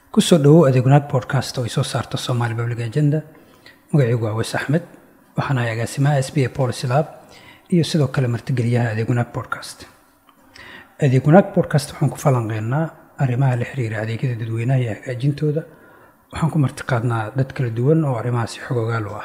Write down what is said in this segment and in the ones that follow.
kusoo dhowow adeegwanaag podcast oo ay soo saarto somaali public agenda magacaygu waa weys axmed waxaan ahay agaasimaha s b a policy lab iyo sidoo kale martigeliyaha adeegwanaag podcast adeegwanaag podcast waxaan ku falanqeynaa arrimaha la xiriira adeegyada dadweynaha iyo hagaajintooda waxaan ku martiqaadnaa dad kala duwan oo arrimahaasi xogogaal u ah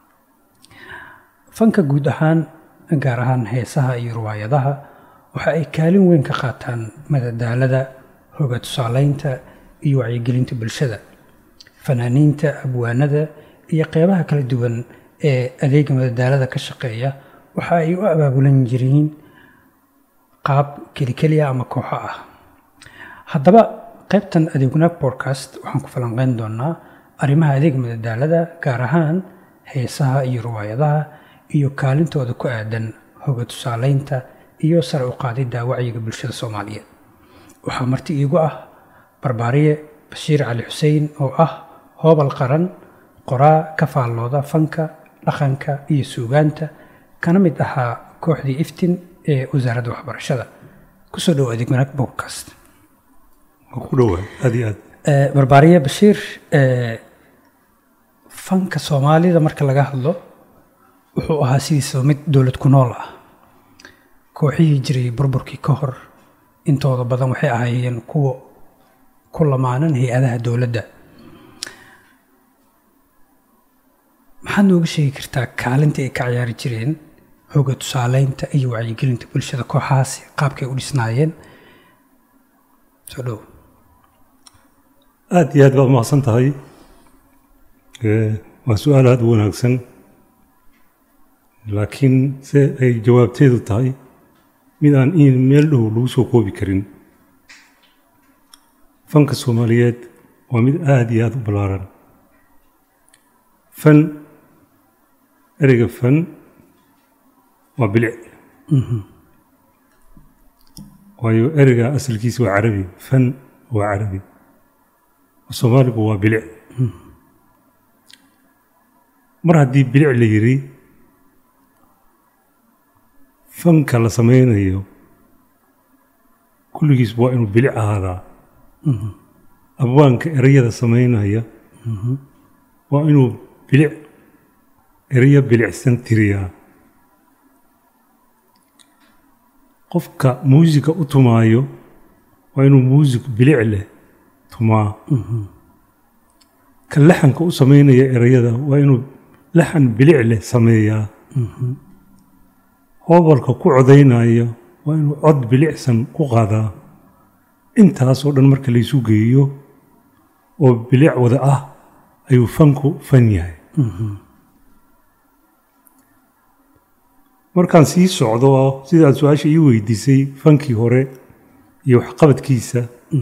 fanka guud ahaan gaar ahaan heesaha iyo riwaayadaha waxa ay kaalin weyn ka qaataan madadaalada hoga tusaaleynta iyo wacyigelinta bulshada fanaaniinta abwaanada iyo qeybaha kala duwan ee adeega madadaalada ka shaqeeya waxa ay u abaabulan jireen qaab kelikeliya ama kooxo ah haddaba qaybtan adeegwanaag podcast waxaan ku falanqeyn doonaa arrimaha adeeg madadaalada gaar ahaan heesaha iyo riwaayadaha iyo kaalintooda ku aadan hoga tusaaleynta iyo sare u qaadidda wacyiga bulshada soomaaliyeed waxaa marti iigu ah barbaariye bashiir cali xuseen oo ah hoobal qaran qoraa ka faallooda fanka dhaqanka iyo suugaanta kana mid ahaa kooxdii iftin ee wasaaradda waxbarashada kusoo dhowo adeeg wanaag podcast ku dhowahay aad iyo aad barbaariye bashiir fanka soomaalida marka laga hadlo wuxuu ahaa sidiisaba mid dowlad ku nool ah kooxihii jiray burburkii ka hor intooda badan waxay ahaayeen kuwa ku lamaanan hay-adaha dowladda maxaad nooga sheegi kartaa kaalinta ay ka ciyaari jireen hoga tusaaleynta iyo wacyigelinta bulshada kooxahaasi qaabkay u dhisnaayeen soo dhow aad iyo aad baad mahadsan tahay waa su-aal aada u wanaagsan laakiin se ay jawaabteedu tahay mid aan in meel dhow lagu soo koobi karin fanka soomaaliyeed waa mid aada iyo aada u ballaaran fan ereyga fan waa bilic waayo ereyga asalkiisa waa carabi fan waa carabi soomaaligu waa bilic mar haddii bilic la yidhi fanka la sameynayo kulligiis waa inuu bilic ahaadaa abwaanka ereyada sameynaya waa inuu bilic ereyo bilicsan tiriyaa qofka muusika u tumaayo waa inuu muusik bilic leh tumaa ka laxanka u sameynaya ereyada waa inuu laxan bilic leh sameeyaa hoobalka ku codaynaya waa inuu cod bilicsan ku qaadaa intaasoo dhan marka laysu geeyo oo bilic wada ah ayuu fanku fan yahay markaan sii socdo sidaad su-aasha ii weydiisay fankii hore iyo waxqabadkiisa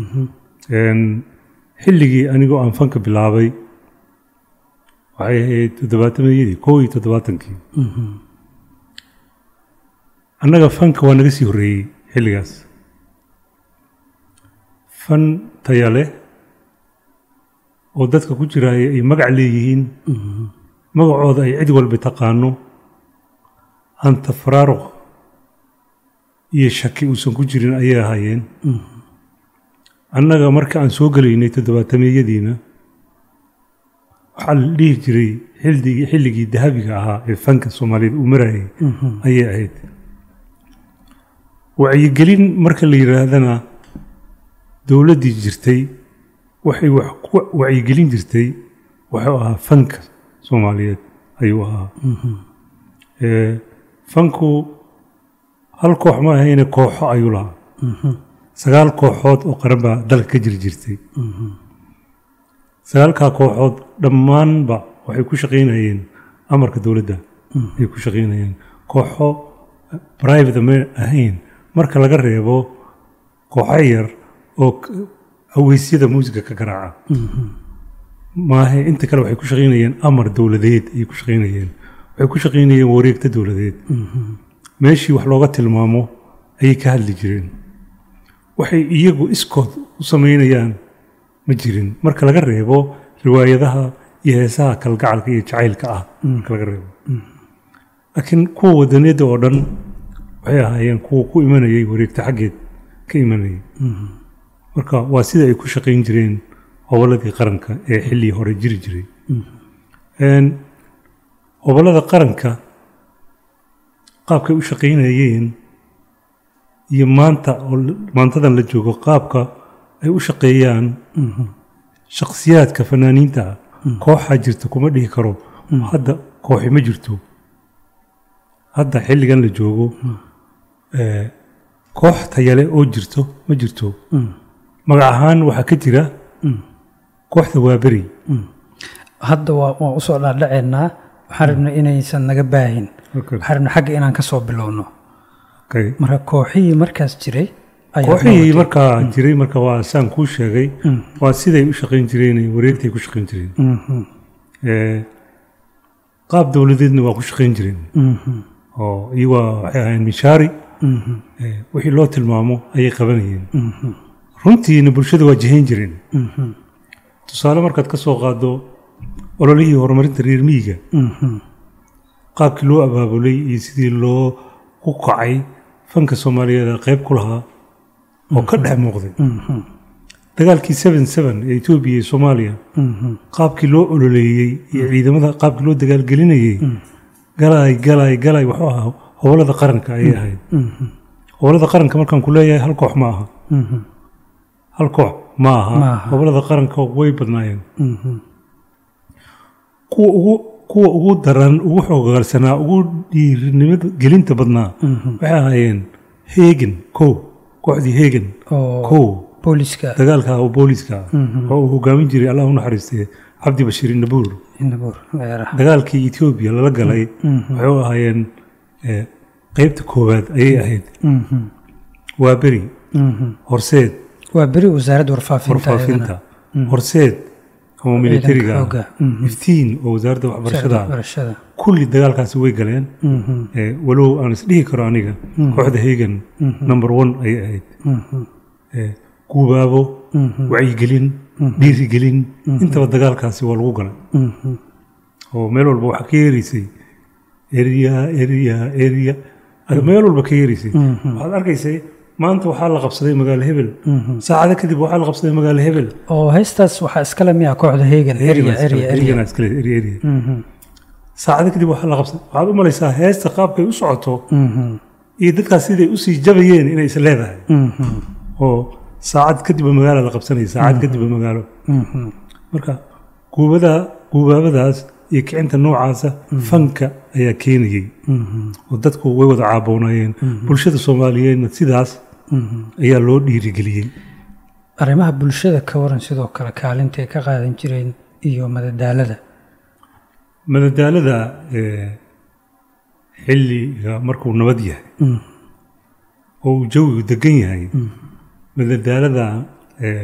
xilligii anigoo aan fanka bilaabay waxay ahayd toddobaatameyadii kow iyo toddobaatankii annaga fanka waa naga sii horreeyey xilligaas fan taya leh oo dadka ku jiraaya ay magac leeyihiin magacooda ay cid walba taqaano aan tafaraaruq iyo shaki uusan ku jirin ayay ahaayeen annaga marka aan soo gelaynay toddobaatameyadiina waxaa la dhihi jiray xildigii xilligii dahabiga ahaa ee fanka soomaaliyeed uu marayay ayay ahayd wacyigelin marka la yidhaahdana dowladdii jirtay waxay wax ku wacyigelin jirtay wuxuu ahaa fanka soomaaliyeed ayuu ahaa fanku hal koox ma ahayne kooxo ayuu lahaa sagaal kooxood oo qaran baa dalka ka jiri jirtay sagaalkaa kooxood dhammaanba waxay ku shaqaynayeen amarka dowladda ay ku shaqaynayeen kooxo private ma ahayn marka laga reebo kooxo yar oo haweysyada muusiga ka garaaca maahe inta kale waxay ku shaqaynayeen amar dowladeed ayay ku shaqaynayeen waxay ku shaqaynayeen wareegta dowladeed meeshii wax looga tilmaamo ayay ka hadli jireen waxay iyagu iskood u samaynayaan ma jirin marka laga reebo riwaayadaha iyo heesaha kalgacalka iyo jacaylka ah marka laga reebo laakiin kuwa wadaniyadda oo dhan waxay ahaayeen kuwa ku imanayay wareegta xaggeed ka imanayay marka waa sida ay ku shaqayn jireen hobolladii qaranka ee xilligii hore jiri jiray Een, hobollada qaranka qaabkay u shaqaynayeen iyo maanta oo la- maantadan la joogo qaabka ay u shaqeeyaan shakhsiyaadka fanaaniinta ah kooxaa jirta kuma dhihi karo hadda kooxi ma jirto hadda xilligan la joogo ee, koox tayale oo jirto ma jirto magac ahaan waxaa ka jira kooxda waaberi hadda waa waan usoo dhaadhaceynaa waxaan rabnay inaysan naga baahin waxaan rabnay xagga inaan ka soo bilowno Okay. marka kooxihii markaas jiray ayaa kooxihii noqotay. markaa jiray marka waa saan kuu sheegay waa siday u shaqayn jireen iyo wareegtay ku shaqayn jireen Mhm, Ee, qaab dowladeedna waa ku shaqayn jireen mhm, oo iyagoo waxay ahayn mishaari mhm, ee, wixii loo tilmaamo ayay qabanayeen mhm, runtiina bulshada waa jihayn jireen mhm, tusaale markaad ka soo qaado ololihii horumarinta reer miyiga mhm, qaabkii loo abaabulay iyo sidii loo ku kacay fanka soomaaliyeed ee qayb ku lahaa oo ka dhex muuqday mhm, dagaalkii seven seven ee etoobiya iyo soomaaliya mhm, qaabkii loo ololeeyey iyo ciidamada qaabkii loo dagaalgelinayey galay galay galay wuxuu ahaa hobolada qaranka ayay ahayd mhm, hobolada qaranka markaan ku leeyahay hal koox ma aha mhm, hal koox ma Ma aha aha. hobolada qaranka way badnaayeen mhm, kuwa ugu kuwa ugu daran ugu xoogaalsanaa ugu dhiirinimada gelinta badnaa mhm. waxay ahaayeen heegen kow kooxdii heegen oo kow booliska dagaalka oo booliska ah Mhm. oo uu hogaamin jiray allah u naxariistay cabdi bashiir nabuur inabuur dheeraha dagaalkii etoobiya lala galay Mhm. waxay u ahaayeen eh, qeybta koowaad ayay ahayd Mhm, waa beri mhm. horseed waa beri wasaaradda warfaafinta warfaafinta horseed oo militariga ah xooga, mhm. iftiin oo wasaaradda waxbarashada ah waxbarashada kulli dagaalkaasi way galeen Mhm, Eh, walow aan isdhihi karo aniga kooxda hegan number one ayay ahayd mhm, Eh, guubaabo mhm, wacyigelin dhiirigelin intaba dagaalkaasi waa lagu galay mhm, oo meel walba waxaa ka yeeraysay eriya eriya eriya meel walba ka yeeraysay mhm, waxaad arkaysay maanta waxaa la qabsaday magaalo hebel mhm. saacado kadib waxaa la qabsaday magaalo hebel oo heestaas waxaa iskale miyaa kooxda heegan erya erya erya Erigana iskale, eri eri Mhm, saacado kadib waxaa la qabsaday waxaad u malaysaa heesta qaabkay u socoto mhm, iyo dadkaas siday usii jabayeen inay is leedahay mhm, oo saacad kadibba magaalo la qabsanaya saacad kadibba magaalo mhm, marka guubada guubaabadaas iyo kicinta noocaasa fanka ayaa keenayey mhm, oo dadku way wada caaboonayeen bulshada soomaaliyeedna sidaas mhm. ayaa loo dhiirigeliyey arrimaha bulshada ka waran sidoo kale kaalintay ka qaadan jireen iyo madadaalada madadaalada eh, xilliga markuu nabad yahay Mm, oo uu jawigu degan yahay madadaalada eh,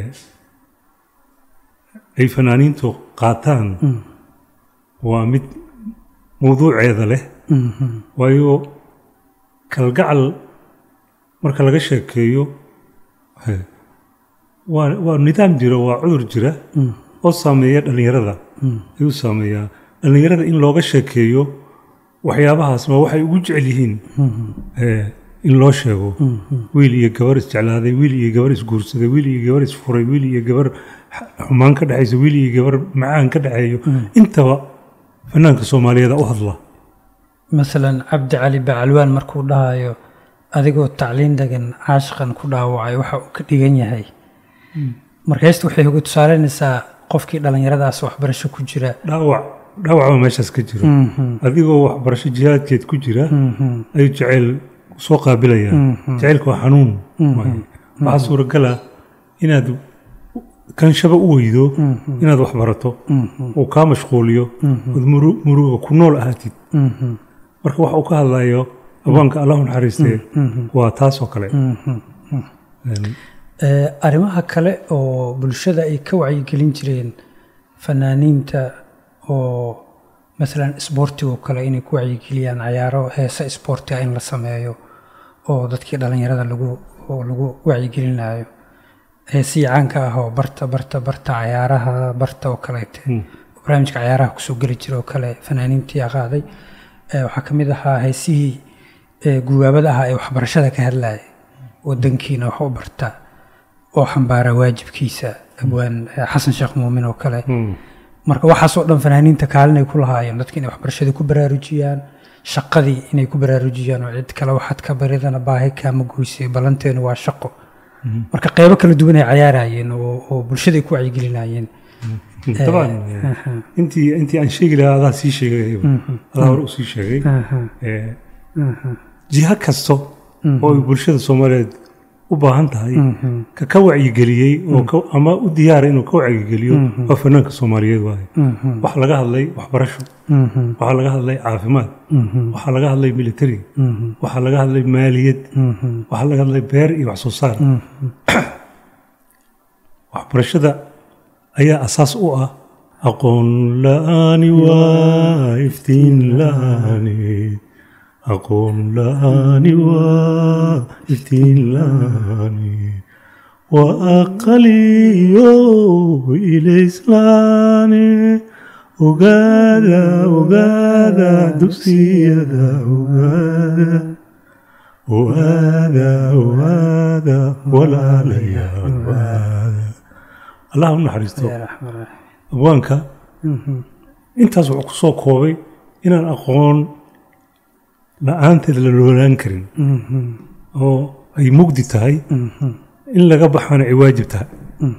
ay fanaaniintu qaataan mm, waa mid mawduuceeda leh mhm, waayo kalgacal marka laga sheekeeyo eh, waa waa nidaam jira waa cudur jira mm, oo saameeya dhallinyarada mm, ayuu saameeyaa dhallinyarada in looga sheekeeyo waxyaabahaas waa waxay ugu jecel yihiin mhm, eh, in loo sheego mhm, wiil iyo gabar isjeclaaday wiil iyo gabar isguursaday wiil iyo gabar isfuray wiil iyo gabar x- xumaan ka dhexaysa wiil iyo gabar macaan ka dhexeeyo intaba fanaanka soomaaliyeed u hadla masalan cabdi cali bacalwaan markuu dhahayo adigoo tacliin degan caashiqan ku dhaawacay waxa uu ka dhigan yahay marka heesta waxay ugu tusaaleynaysaa qofkii dhallinyaradaas waxbarasho ku jira dhaawac dhaawacba meeshaas ka jiro Mhm, adigoo waxbarasho jihaadkeed ku jira mhm, ayuu jeceyl soo qaabilaya Mhm. jaceylka waa xanuun waaye. waxaa suuragala inaad kanshaba u weydo inaad wax barato mhm, uu kaa mashquuliyo ood muru- muruga ku nool ahaatid mhm, marka waxa uu ka hadlayo abaanka allahu naxariistee waa taas oo kale mhm. Een, Eh, arrimaha kale oo bulshada ay ka wacyigelin jireen fanaaniinta oo masalan isboortigo kale inay ku wacyigeliyaan cayaaro heese isboortiga in la sameeyo oo dadkii dhallinyarada lagu oo lagu wacyigelinayo heesihii caanka ah oo barta barta barta cayaaraha barta oo kaleete Mm. barnaamijka cayaaraha kusoo geli jira oo kale fanaaniintii aa qaaday Eh, waxaa ka mid ahaa heesihii eh, gubaabada ahaa ee waxbarashada ka hadlaya wadankiina wax u barta oo xambaara waajibkiisa abwaan eh, xasan sheekh muumin oo kale Mm. marka waxaasoo dhan fanaaniinta kaalin ay ku lahaayeen dadka inay waxbarashadii ku baraarujiyaan shaqadii inay ku baraarujiyaan oo cid kale waxaad ka baridana baahi kaama goysay ballanteenu waa shaqo marka qeybo kala duwan ay cayaarayeen oo oo bulshada ay ku wacyigelinayeen طبعا intii intii aan sheegi lahaa adaa sii sheegay adaa hore usii sheegay Eh, jiha kasto oo ay bulshada soomaaliyeed u baahan tahay ka ka wacyigeliyey oo ka- ama u diyaara inuu ka wacyigeliyo waa fanaanka soomaaliyeed waaye waxaa laga hadlay waxbarasho waxaa laga hadlay caafimaad waxaa laga hadlay military waxaa laga hadlay maaliyad waxaa laga hadlay beer iyo wax soo saar waxbarashada ayaa asaas u ah aqoon la'aani waa iftiin la'aani aqoon la'aani waa iftiin la'aani waa aqaliyo ilayslaani ogaada ogaada dugsiyada ogaada ogaada ogaada walaalayaal ogaada allah u naxariisto abwaanka intaas wuxuu ku soo koobay inaan aqoon la-aanteed la noolaan karin oo ay mugdi tahay in laga baxana ay waajib tahay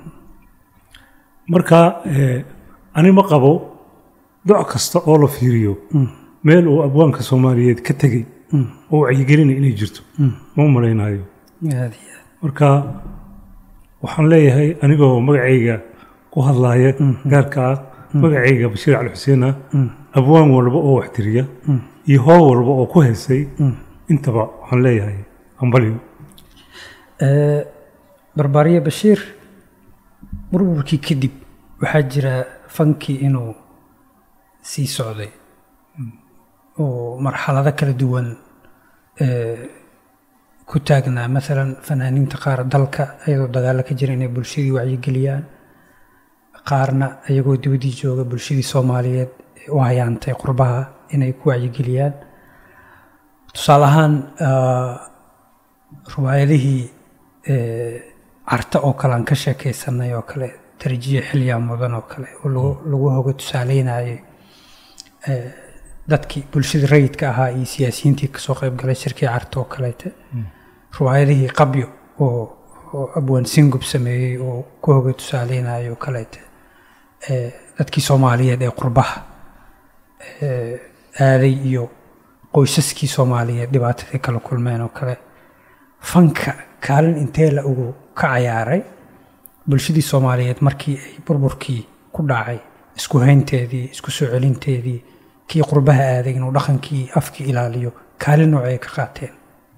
marka eh, ani ma qabo doc kasta oo la fiiriyo meel uu abwaanka soomaaliyeed ka tegey oo wacyigelina inay jirto ma u malaynayo aad iyo aad marka waxaan leeyahay anigoo magacayga ku hadlaaya gaarka ah magacayga bashiir cali xuseen ah abwaan walba oo wax tiriya iyo hoob walba oo ku heesay intaba waxaan leeyahay ambalyo Eh, barbaariye bashiir burburkii kadib waxaa jira fankii inuu sii socday oo marxalado kala duwan eh, ku taagnaa maalan fanaaniinta qaar dalka ayadoo dagaalo ka jira inay bulshadii wacyigeliyaan qaarna ayagoo dibadii jooga bulshadii soomaaliyeed ee u hayaantay qurbaha inay ku wacyigeliyaan tusaale ahaan ah, riwaayadihii eh, carta oo kale aan ka sheekaysanay oo kale tarjiya xilyaa mudan oo kale oo lagu lagu hoga tusaaleynayay eh, dadkii bulshada rayidka ahaa iyo siyaasiyiintii kasoo qayb galay shirkii carta oo kaleete riwaayadihii qabyo oo oo abwaan singub sameeyey oo ku hoga tusaaleynayay oo kaleete eh, dadkii soomaaliyeed ee qurbaha eh, aaday iyo qoysaskii soomaaliyeed dhibaatadii kala kulmeen oo kale fanka kaalin intee la ugu ka cayaaray bulshadii soomaaliyeed markii ay burburkii ku dhacay isku haynteedii isku soo celinteedii kii qurbaha aaday inuu dhaqankii afkii ilaaliyo kaalin nooc ay ka qaateen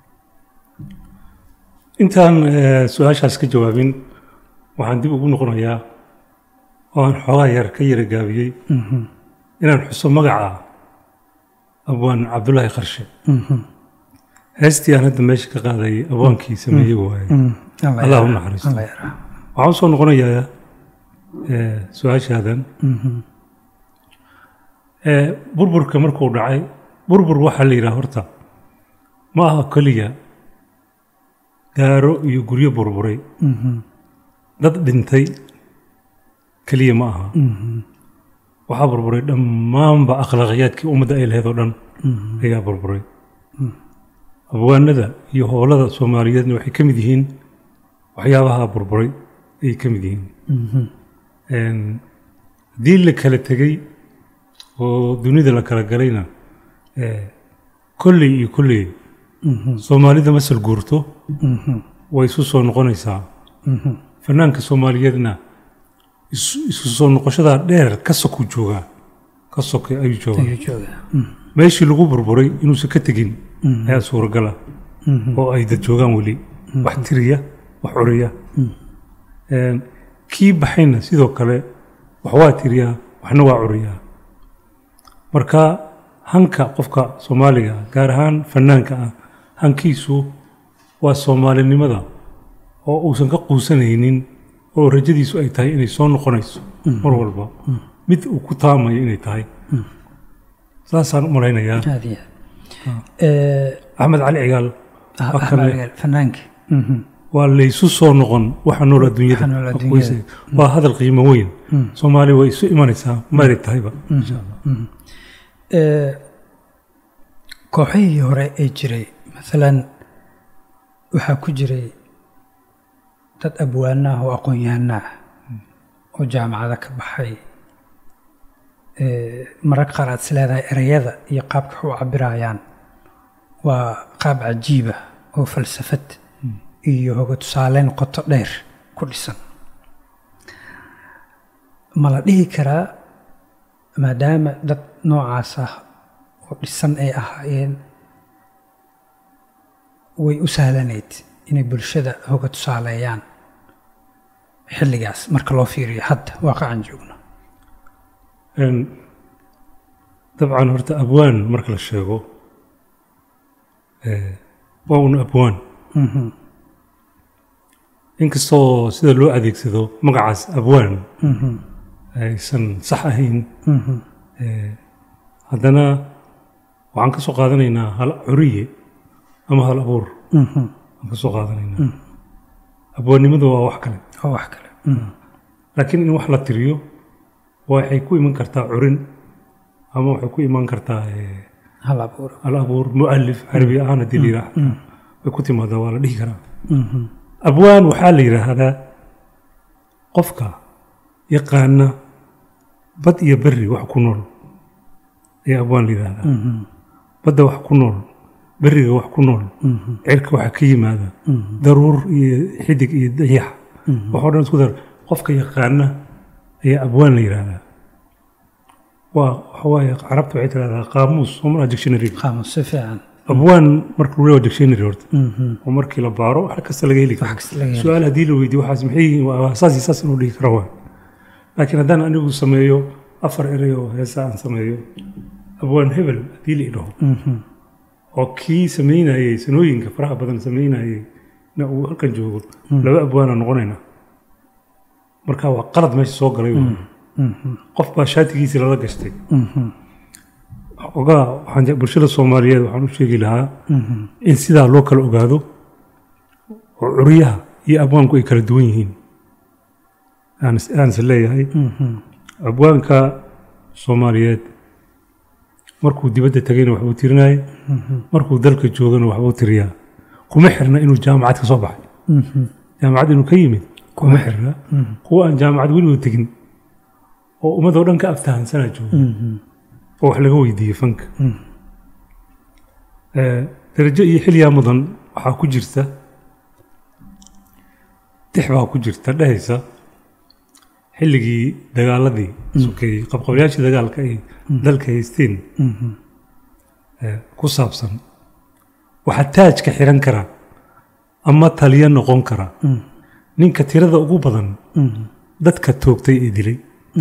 intaan eh, su-aashaas ka jawaabin waxaan dib ugu noqonayaa oo aan xoogaa yar ka yara gaabiyey inaan xuso magaca abwaan cabdulaahi qarshe heestii aan hadda meesha ka qaadayay abwaankii sameeyey waaye Allah u naxariisto. Allah yarxam. waxaan usoo noqonayaa eh, su-aashaadan Eh, burburka markuu dhacay burbur waxaa la yidhaha horta ma aha keliya gaaro iyo guryo burburay dad dhintay keliya ma aha waxaa burburay dhammaanba akhlaaqiyaadkii ummadda ay lahayd oo dhan ayaa burburay abwaanada iyo howlada soomaaliyeedna waxay ka mid yihiin waxyaabaha burburay ayay ka mid yihiin Een, haddii la kala tegey oo dunida la kala galayna eh, kolley iyo kolley soomaalida masal guurto way isu soo noqonaysaa fanaanka soomaaliyeedna isu isu soo noqoshadaa dheer ka soku joogaa ka soke ayuu joogaa ayuu joogaa meeshii lagu burburay inuusan ka tegin ayaa suuragala oo ay dad joogaan weli wax tiriya wax curiya Een, kii baxayna sidoo kale wax waa tiriyaa waxna waa curiyaa marka hanka qofka soomaaliga ah, gaar ahaan fanaanka ah hankiisu waa soomaalinimada oo uusan ka quusanaynin oo rajadiisu ay tahay inay soo noqonayso mar walba mid uu ku taamayo inay tahay saasaan u malaynayaa aad iyo aad Eh, axmed cali cigaal ah, waa Ahmed kale Agaal, fanaanka Mhm. waa laysu soo noqon waxa nool adduunyada Waxa nool Wax adduunyada. weyse. waa hadal qiimo weyn soomaaliya way isu imanaysaa mari tahayba insha allah Ee, kooxihii hore ee jiray maalan waxaa ku jiray dad abwaana ah oo aqoon-yahana ah oo jaamacada ka baxay Ee, mararka qaar aad is leedahay ereyada iyo qaabka wax u cabirayaan waa qaab cajiiba oo falsafad iyo hoga tusaaleyn qoto dheer ku dhisan ma la dhihi karaa maadaama dad noocaas ah oo dhisan ay ahaayeen way u sahlanayd inay bulshada hoga tusaaleeyaan xilligaas marka loo fiiriyo hadda waaqacan joogno Een, dabcan horta abwaan marka la sheego ee, waa un abwaan inkastoo sida loo adeegsado magacaas abwaan aysan sax ahayn ee, haddana waxaan ka soo qaadanaynaa hal curiye ama hal abuur aan ka soo qaadanaynaa abwaannimadu waa wax kale oo wax kale laakiin in wax la tiriyo waxay ku iman kartaa curin ama waxay ku iman kartaa ee, hal abuur hal abuur mualif carabi ahaan haddii la yidhaahdo way ku timaadaa waa la dhihi karaa abwaan waxaa la yidhaahdaa qofka yaqaana bad iyo berri wax ku nool ayaa abwaan la yidhaahdaa badda wax ku nool berriga wax ku nool cirka waxa ka yimaada daruur iyo xidig iyo dayax waxoo dhan isku dar qofka yaqaana ayaa abwaan la yidhaahdaa waa waxa waaye carabta waxay tidhahdaa qaamuus oo malaha dictionary qaamus si fiican abwaan marka lagu leeyahay dictionary horta oo markii la baaro wax kasta laga heli wax karo kasta laga helo. su-aal haddii la weydiyo waxaas maxay yihiin waa saas iyo saas inuu dhihi karo waa laakiin haddaan anigu sameeyo afar erey oo heesa aan sameeyo abwaan hebel haddii la idhaho oo kii samaynayey sanooyinka faraha badan samaynayey na uu halkan joogo laba abwaana noqonayna marka waa qalad meesha soo galay wey. qof baa shaatigiisii lala gashtay ogaa waxaan je- bulshada soomaaliyeed waxaan u sheegi lahaa in sidaa loo kala ogaado oo curyaha iyo abwaanku ay kala duwan yihiin aan is- aan is leeyahay abwaanka soomaaliyeed markuu dibadda tegayna waxbuu tirinayay markuu dalka joogana waxbuu tiriyaa kuma xirna inuu jaamacad ka soo baxay jaamacad inuu ka yimid kuma xirna kuwa aan jaamacad weligood tegin oo ummadoo dhan ka aftahansanaa jooga oo wax laga weydiiyey fanka Ee, darajo iyo xilyaa mudan waxaa ku jirta tix baa ku jirta dhehaysa xilligii dagaaladii sokeeyey qabqablayaashii dagaalka ay dalka haysteen ee, ku saabsan waxaa taajka xiran kara ama taliya noqon kara ninka tirada ugu badan dadka toogtay ee dilay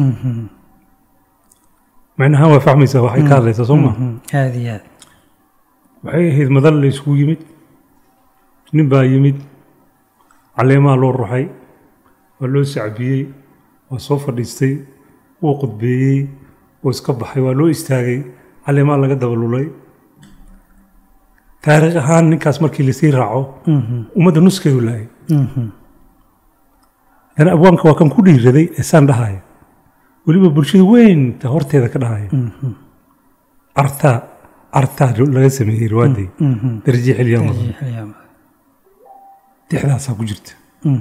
macnaha waa fahmaysaa waxay ka hadlaysaa soo maa aada iyo aad waxay ahayd madal la isugu yimid nin baa yimid caleemaha loo ruxay waa loo sacbiyey waa soo fadhiistay wuu qudbeeyey wuu iska baxay waa loo istaagay caleemaha laga dabalulay taariikh ahaan ninkaas markii lasii raaco ummadda nuskeedu laayay haddana abwaanka waa kan ku dhiiraday ee saan dhahaya weliba bulshada weynta horteeda ka dhahaya artaa artaa laga sameeyey riwaadday darajii xilyaamada dixdaasaa ku jirta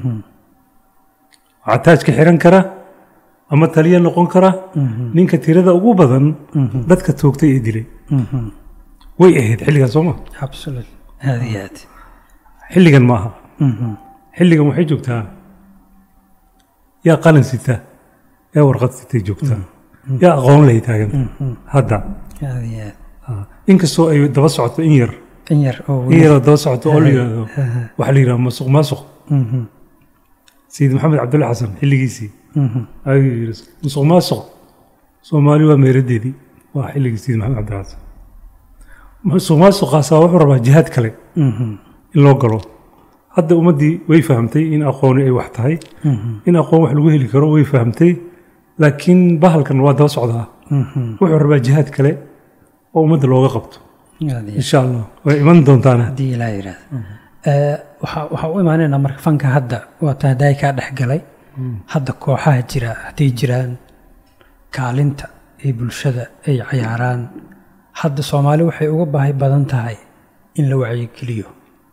waxaa taajka xiran kara ama taliya noqon kara ninka tirada ugu badan dadka toogtay ee dilay way ahayd xilligan soo ma absolute aada iyo aad xilligan ma aha xilligan waxay joogtaa yaa qalin sita yaa warqad sitay joogtaa yaa aqoon lay taaganta hadda aada iyo aad Ah, inkastoo ay daba socoto in yar in yar oo in weli yaroo daba socoto oo la yidhaahdo waxaa la yidhaha masuq maasuq sayid maxamed cabdulle xasan xilligiisii ayuu yidhi musuq maasuq soomaali waa meeradeedii waa xilligii sayid maxamed cabdulle xasan musuq maasuqaasaa wuxuu rabaa jihaad kale in loo galo hadda ummaddii way fahamtay in aqooni ay wax tahay in aqoon wax lagu heli karo way fahamtay laakiin bahalkan waa daba socdaa wuxuu rabaa jihaad kale oo ummadda looga qabto aada iyo insha allah way iman doontaana haddii ilaa yidhaahdo Eh, waxaa waxaa u imaanaynaa marka fanka hadda waa taa daay kaa dhex galay hadda kooxaha jira hadday jiraan kaalinta ee bulshada ay cayaaraan hadda soomaali waxay uga baahi badan tahay in la wacyigeliyo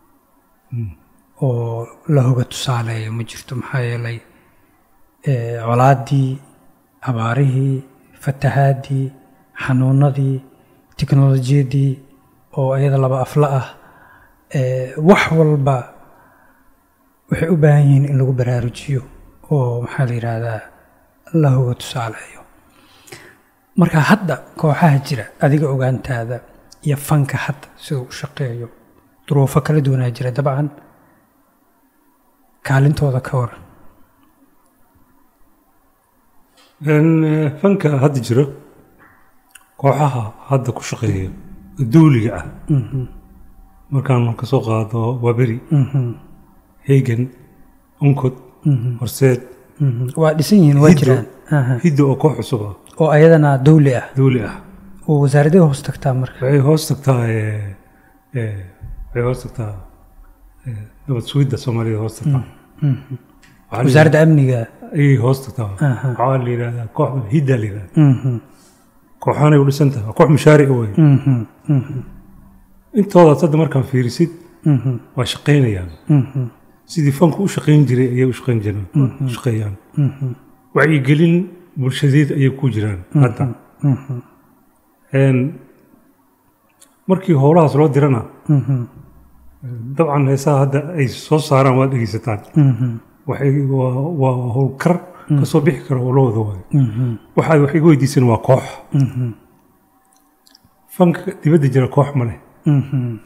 oo la hoga tusaaleeyo ma jirto maxaa yeelay eh, colaadii abaarihii fatahaadii xanuunadii tiknolojiyadii oo iyada laba afla ah eh, wax walba waxay u baahan yihiin in lagu baraarujiyo oo maxaa la yidhaahdaa la hoga tusaaleeyo marka hadda kooxaha jira adiga ogaantaada iyo fanka hadda siduu u shaqeeyo duruufo kala duwanaa jira dabcan kaalintooda ka waran Een, eh, fanka hadda jira kooxaha hadda ku shaqeeya duuliga ah markaan ka soo qaado waaberi hegan onkod horseed Mhm. waa dhisan yihiin waa Hiddo. jiraan Aha. hidda oo koox cusub ah oo ayadana dawli ah duuli ah oo wasaaradee hoos tagtaa marka waxay hoos tagtaa eh, eh, waxay hoos tagtaa eh, nabad sugidda soomaalida hoos tagtaa Waxaa la wasaaradda amniga yidhahdaa- ayay hoos tagtaa Aha. waxaa la yidhahdaa koox hidda la yidhahdaa Mhm. kooxaanay u dhisan tahay waa koox mushaaric wey Mhm. Mhm. intoodaas hadda markaan fiirisid Mhm. waa shaqaynayaan Mhm. sidii fanku u shaqayn jiray ayay u shaqayn jiraan u shaqeeyaan Mhm. wacyigelin bulshadeed ayay ku jiraan hadda Mhm. Een, markii howlahaas loo dirana Mhm. dabcan heesaha hadda ay soo saaraan waad dhegeysataan Mhm. waxay waa waa howlkar ka soo bixi kara howlahooda waay Mhm. waxaad wax iga weydiisan waa koox Mhm. fanka dibadda jira koox ma leh Mhm.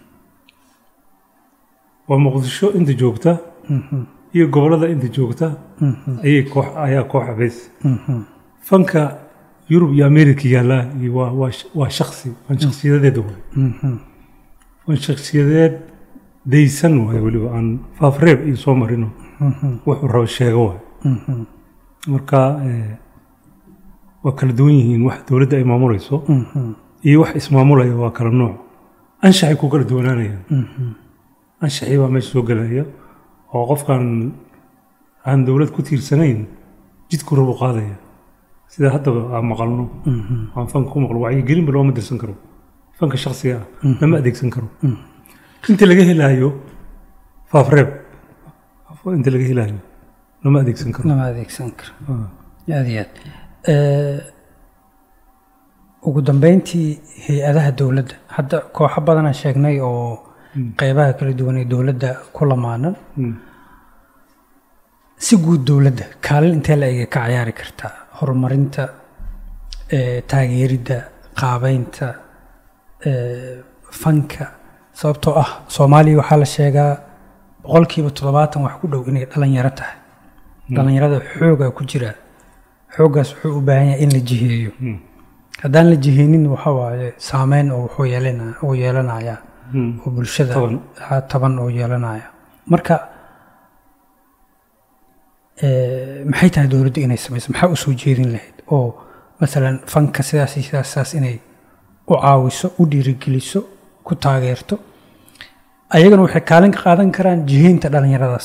waa muqdisho inta joogta Mhm. iyo gobollada inta joogta Mhm. ayay koox ayaa kooxa beys Mhm. fanka yurub iyo america yaalla iyo waa waa sh- waa shaksi waan shaksiyadeeda waay Mhm. waan shaksiyadeed daysan waay weliba aan faafreeb iyo soo marino Mhm. wuxuu rabo sheego waay Mhm. marka eh, waa kala duwan yihiin wax dowladda ay maamulayso Mhm. iyo wax ismaamulaya waa kala nooc anshaxay ku kala duwanaanayaan Mhm. anshaxii baa meesha soo gelaya oo qofkan aan dowlad ku tiirsanayn jidku rabu qaadaya sida haddaba aan maqalno Mhm. aan fanka ku maqlo wacyigelinba looma dirsan karo fanka shaksiga ah lama adeegsan karo inta laga helaayo faafreeb inta laga helaayo lama adeegsan karo lama adeegsan karo Ah. aad iyo aad Eh, ugu dambeyntii hay-adaha dowladda hadda kooxo badanaa sheegnay oo qeybaha kala duwan ee dowladda ku lamaanan Mm. si guud dowladda kaalin intee la ega ka cayaari kartaa horumarinta eh, taageeridda qaabeynta eh, fanka sababtoo ah soomaaliya waxaa la sheegaa boqolkiiba toddobaatan wax ku dhow inay dhalinyaro tahay dhalinyarada xoogaa ku jira xooggaas wuxuu u baahan yahay in la jiheeyo Mm. haddaan la jiheynin waxa waaye saameyn oo wuxuu yeelana uu yeelanayaa Mm. oo bulshada Taban. ha taban oo yeelanaya marka eh, maxay tahay dowladdu inay samayso maxaa u soo jeedin lahayd oo masalan fanka sidaas iyo sidaas sidaas inay u caawiso u dhiirigeliso ku taageerto ayagana waxay kaalin ka qaadan karaan jiheynta dhalinyaradaas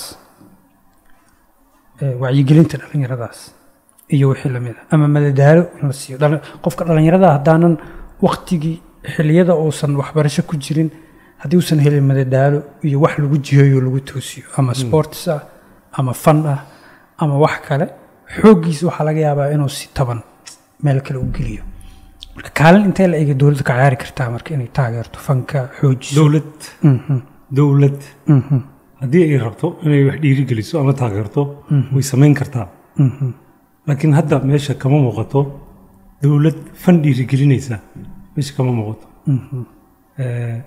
eh, wacyigelinta dhalinyaradaas iyo wixii lamid ah ama madadaalo in la siiyo Dhali- qofka dhalinyarada haddaanan waktigii xiliyada uusan waxbarasho ku jirin haddii uusan helin madadaalo iyo wax lagu jiheeyo lagu toosiyo ama sports ah ama fan ah ama wax kale xooggiisa waxaa laga yaabaa inuu si taban meel kale u geliyo marka kaalin intee la ega dowladda ka ciyaari kartaa marka inay taageerto fanka xoojiso dowlad Mhm, dowlad mhm, haddii ay rabto inay wax dhiirigeliso ama taageerto way samayn kartaa mhm, laakiin hadda meesha kama muuqato dowlad fan dhiirigelinaysa meesha kama muuqato mhm, Eh,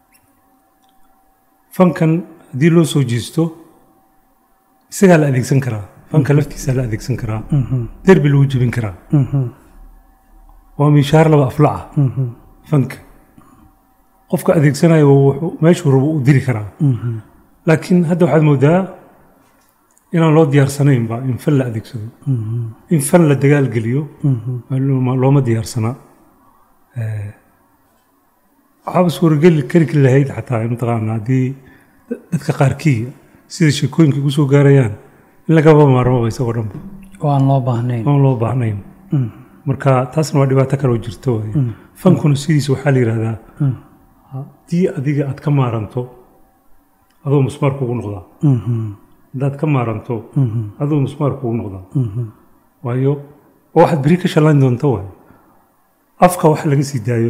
fankan haddii loo soo jeesto isagaa la adeegsan karaa fanka laftiisaa la adeegsan karaa mhm, derbi lagu jebin karaa mhm, waa miishaar laba aflaca mhm, fanka qofka adeegsanayo wuxuu- meeshuu rabo u diri karaa mhm, laakiin hadda waxaad moodaa inaan loo diyaarsanaynba in fan la adeegsado mhm, in fan la dagaalgeliyo mhm, looma looma diyaarsanaa Eh, waxaaba suurageli kari kari lahayd xataa mataqaana haddii dadka qaarkii sida sheekooyinka igu soo gaarayaan in lagaba maarmaba isagoo dhanba oo aan loo baahnayn oon loo baahnayn Mm. marka taasna waa dhibaato kale oo jirto waay fankuna sidiisa waxaa la yidhahdaa Mm. haddii adiga aad ka maaranto adoo musmaar kugu noqdaa Mhm. haddaad ka maaranto Mhm. adoo musmaar kugu noqdaa Mhm. waayo oo waxaad beri ka shallayn doonta waay afka wax laga sii daayo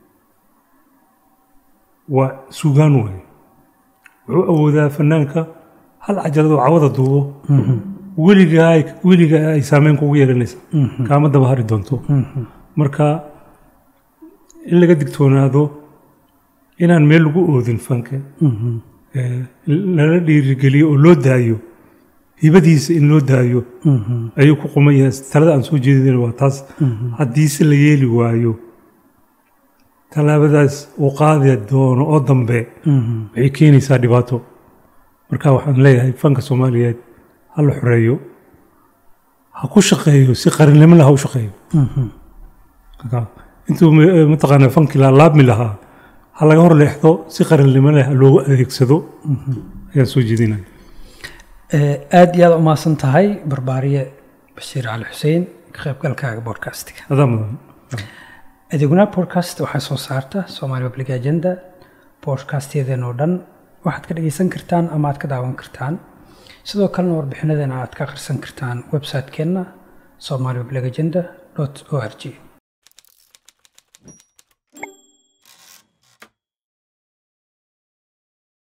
waa suugaan waay wuxuu awoodaa fanaanka hal cajaladoo cawada duubo Mhm. weligaa ay- weligaa ay saameyn kugu yeelanaysa Mhm. kaama daba hari doonto Mhm. marka in laga digtoonaado inaan meel lagu oodin fanka Mhm. ee, lala dhiirigeliyo oo loo daayo hibadiisa in loo daayo Mhm. ayuu ku quman yahay talada aan soo jeedin waa taas Mhm. haddiise la yeeli waayo tallaabadaas uu qaadi doono oo dambe Mhm. waxay keenaysaa dhibaato marka waxaan leeyahay fanka soomaaliyeed ha la xoreeyo ha ku shaqeeyo si qarannimo leh ha u shaqeeyo Mhm. Marka, intuu ma- mataqaanaa fankii la laabmi lahaa ha laga hor leexdo si qarannimo leh ha loogu adeegsado ayaan soo jeedinaya Eh, aad iyo aad umahadsan tahay barbaariye bashiir cali xuseen ka qaybgalkaaga bodcastiga adaa mudan adeeguna podcast waxaa soo saarta Somali Public Agenda podcastyadeena oo dhan waxaad ka dhageysan kartaan ama aad ka daawan kartaan sidoo kalena warbixinadeena aad ka akhrisan kartaan website-keenna somalipublicagenda.org